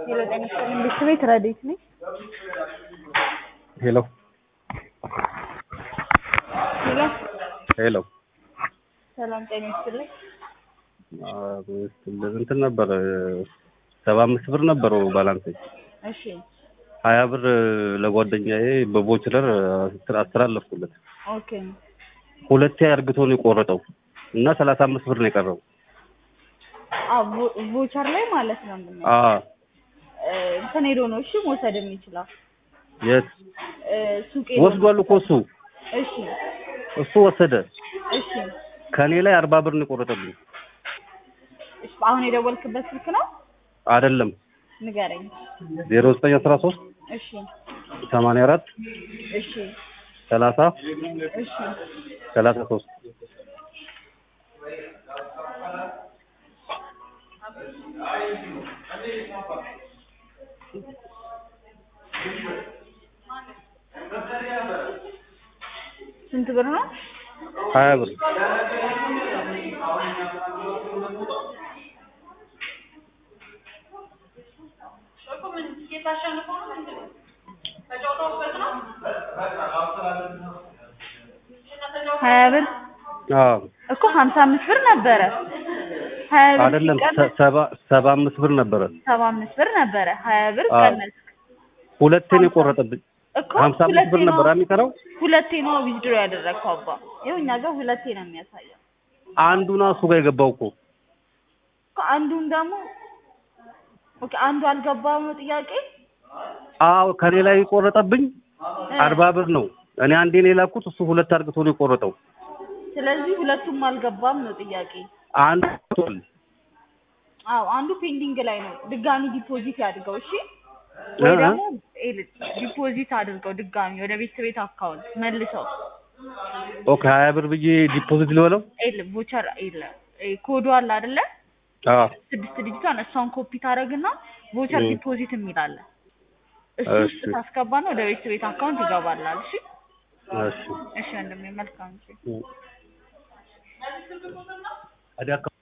ሄሎ ጤና ይስጥልኝ ብርድ ቤት ረዴት ነኝ። ሄሎ ሄሎ ሄሎ ሰላም ጤና ይስጥልኝ። እንትን ነበር ሰባ አምስት ብር ነበረው ባላንስ እሺ ሀያ ብር ለጓደኛዬ በቦችለር አስተላለፍኩለት። ኦኬ ሁለቴ አርግቶ ነው የቆረጠው እና ሰላሳ አምስት ብር ነው የቀረው። አዎ ቮ- ቮቸር ላይ ማለት ነው ምን አ እንትን ሄዶ ነው እሺ መውሰድ የሚችለው የት እ፣ ሱቅ ሄዶ ነው። ወስዷል እኮ እሱ እሺ እሱ ወሰደ። እሺ ከኔ ላይ አርባ ብር ነው የቆረጠብኝ። እሺ አሁን የደወልክበት ስልክ ነው አይደለም ንገረኝ። ዜሮ ዘጠኝ አስራ ሶስት እሺ ሰማንያ አራት እሺ ሰላሳ እሺ ሰላሳ ሶስት ስንት ብር ነው? ሀያ ብር ሀያ ብር አዎ እኮ ሀምሳ አምስት ብር ነበረ። ሀያ ብር አይደለም ሲቀነስ ሰ- ሰባ ሰባ አምስት ብር ነበረ። ሰባ አምስት ብር ነበረ። ሀያ ብር አዎ። ቀነስ ሁለቴ ነው የቆረጠብኝ። እኮ ሀምሳ አምስት ብር ሁለቴ ነበር ነው የሚቀረው። ሁለቴ ነው ዊዝድሮ ያደረግከው አባ። ይኸው እኛ ጋር ሁለቴ ነው የሚያሳየው። አንዱና እሱ ጋር የገባው እኮ እኮ አንዱን ደግሞ ኦኬ አንዱ አልገባም ነው ጥያቄ። አዎ ከኔ ላይ የቆረጠብኝ እ፣ አርባ ብር ነው። እኔ አንዴ ነው የላኩት፣ እሱ ሁለት አርግቶ ነው የቆረጠው። ስለዚህ ሁለቱም አልገባም ነው ጥያቄ። አንዱ ቶል አዎ አንዱ ፔንዲንግ ላይ ነው። ድጋሚ ዲፖዚት ያድርገው እሺ። ወይ እ- ደግሞ ኤል- ዲፖዚት አድርገው ድጋሚ ወደ ቤት ቤት አካውንት መልሰው ኦኬ ሀያ ብር ብዬ ዲፖዚት ልበለው። ኤል ቮቸር ኤል ኤ ኮዱ አለ አይደለ? አዎ ስድስት ዲጂቷን እሷን ኮፒ ታደርግና ቮቸር እ። ዲፖዚት የሚል አለ። እሱ እሺ። ውስጥ ታስገባና ወደ ቤት ቤት አካውንት ይገባላል። እሺ እሺ እሺ ወንድሜ መልካም እሺ። አዲያ